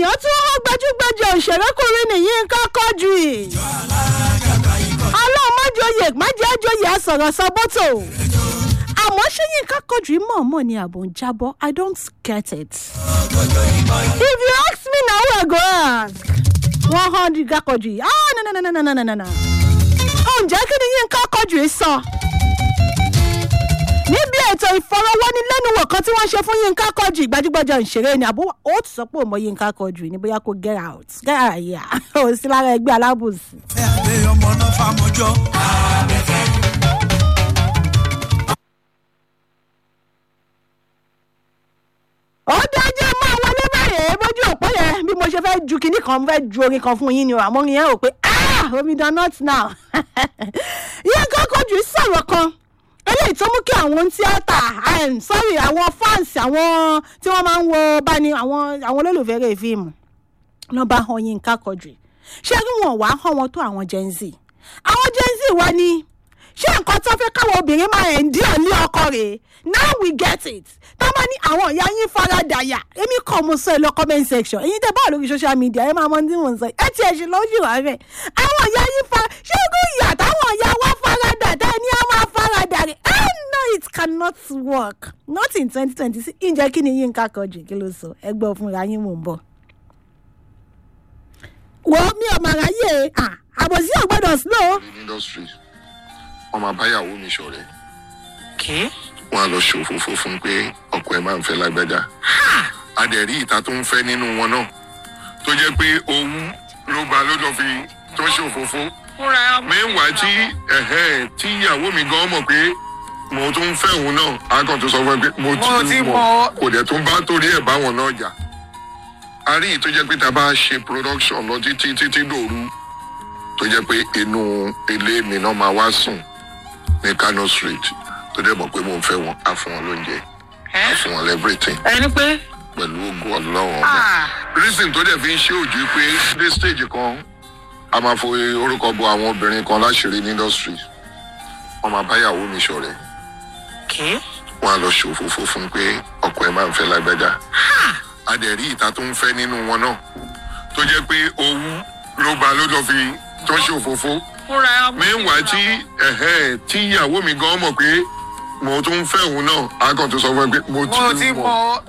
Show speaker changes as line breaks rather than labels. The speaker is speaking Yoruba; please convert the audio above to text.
èèyàn tún hàn gbajúgbajà òṣèrékùnrin nìyí nǹkan kọjú ì. ọlọ́run májòyè májèjòyè àsọ̀rọ̀ sọ bọ́tò. àmọ́ ṣé yínká kọjú ì mọ̀ọ́mọ̀ ni àbò ń jábọ́ i don't get it. if you ask me na who i go ask. wọ́n hàn yínká kọjú ì ah no no no no no no no no. ǹjẹ́ kí ni yínká kọjú ì sọ? níbi ètò ìfọ̀rọ̀wánilẹ́nuwò kan tí wọ́n ṣe fún yínká kọjú gbajúgbajà ìṣeré ni àbúrò ó ti sọ pé òmò yínká kọjú ní bóyá kó get out get out yà ó sí lára ẹgbẹ́ alábòsí.
ẹ àdé ọmọ náà fàmọjọ.
ó dájú máa wọlé báyìí bójú òpó yẹn bí mo ṣe fẹ́ ju kinní kan fẹ́ ju orin kan fún yín ni o àmọ́ orin yẹn rò pé ah omidan not now yínká kọjú sọ̀rọ̀ kan eléyìí tó mú kí àwọn tíátà um, sorry àwọn fans àwọn tí wọ́n máa ń wo báni àwọn àwọn olólùfẹ́ rẹ̀ fíìmù lọ́ bá han yínká kọjú ṣé kí wọ́n wá hàn wọ́n tó àwọn gen z àwọn gen z wá ní ṣé nǹkan tó fẹ́ káwọn obìnrin máa ẹ̀ ń dí ọ̀lẹ́ ọkọ rẹ̀ now we get it tó bá ní àwọn ìyá yín faradàyà èmi kọ́ mo sọ ẹ lọ comment section èyí tẹ báwo lórí social media ẹ máa mọ tí mò ń sọ ẹ ti ẹ̀ ṣe lójú wa rẹ̀ àwọn ìyá yín fa ṣé kó ìyá táwọn ìyá wa faradà tẹ́ ní a máa faradà rẹ̀ ẹ no it cannot work not in twenty twenty six ǹjẹ́ kí ni yín ká kọjú kí ló sọ ẹ gbọ́ fúnra yín mò ń bọ̀ wo mi ò mà ráyè ah, àbòsí ò gbọ́dọ̀ slow.
ní industry wọn máa báyàwó mi ṣọrẹ
kí.
wọn á lọ ṣòfófó fún un pé ọkọ ẹ máa ń fẹ lágbájá adẹ̀rí ìta tó ń fẹ́ nínú wọn náà tó jẹ́ pé òun ló gba ló lọ fi tó ṣòfófó
fúnra
mẹ́wàá tí ẹ̀hẹ́ tí ìyàwó mi gan mọ̀ pé mo tún ń fẹ́ òun náà á kàn tó sọ fún ẹ pé mo
Mo ti
ti
mọ̀.
mọ̀ kò dẹ̀ tún bá torí ẹ̀ báwọn náà jà a rí èyí tó jẹ́ pé tá a bá ṣe production lọ títí títí dòru tó jẹ́ pé inú ilé mi náà máa wá sùn ní kano street tó dẹ̀ mọ̀ pé mo ń fẹ́ wọn á fún wọn lóúnjẹ á fún wọn lẹ́bírìtìn
ẹni pé.
pẹ̀lú ogun ọlọ́run ọba reason tó dẹ̀ fi ń ṣe òjú pé dé stage kan a máa fo orúkọ bo àwọn obìnrin kan láṣìírí ní industry wọn máa báyàwó mi ṣọrẹ
kí.
wọn á lọ ṣòfófó fún un pé ọkọ ẹ máa ń fẹ lágbájá adẹ̀rí ìta tó ń fẹ́ nínú wọn náà tó jẹ́ pé òun ló gba ló lọ fi tó ṣòfófó
fúnra
mẹ́wàá tí ẹ̀hẹ́ tí ìyàwó mi gan mọ̀ pé mo tún ń fẹ́ òun náà á kàn tó sọ fún ẹ pé mo
mo
ti
ti
mọ̀
mọ̀